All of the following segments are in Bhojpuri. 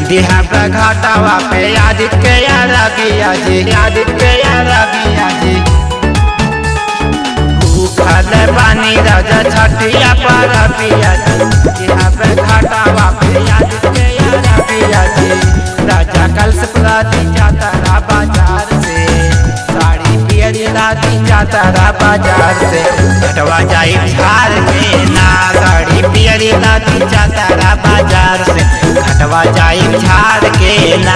दिहा पे घाटावा पे आदित्य यारा गिया जी आदित्य यारा गिया जी भूखल पानी राजा छठिया पर पिया जी दिहा पे घाटावा पे आदित्य यारा गिया जी राजा कल से प्राती जाता रा बाजार से साड़ी पियरी राती जाता रा बाजार से घटवा जाई झार के ना साड़ी पियरी राती जाता रा बाजार से घटवा जाई झार के ना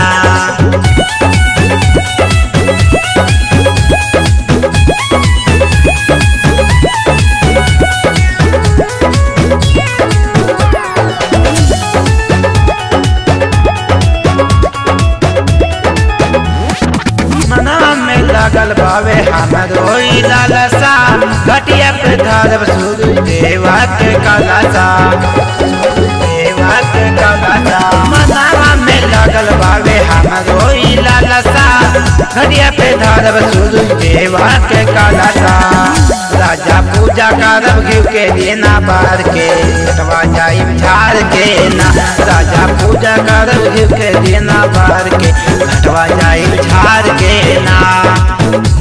मना में लगल बावे हमरो ई लालसा घटिया पे धरब सूरज देवा के कलसा देवा के कलसा मना में लगल बावे हमरो ई लालसा घटिया पे धरब सूरज देवा के कलसा राजा पूजा करब घिव के देना बार के कटवा जाई झार के ना राजा पूजा करब घिव के देना बार के घटवा जाई झार के ना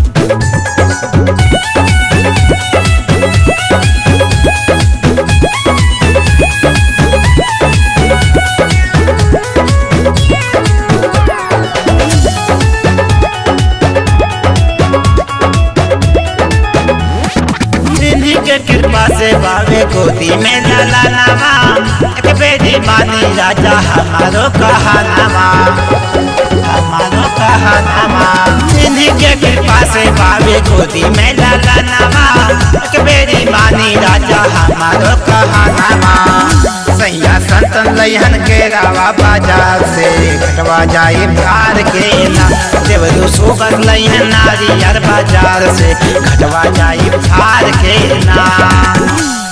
सिंधी के कृपा से बावे गोदी में लाला नामा एक बेटी मानी राजा हमारो कहानामा हमारो कहानामा सिंधी के कृपा से बावे गोदी में लाला नामा एक बेटी मानी राजा हमारो कहानामा सैया संतन लहन के रावा बाजार से घटवा जाए प्यार के ना देवदू सुगर लहन नारियर बाजार से घटवा जाए प्यार के ना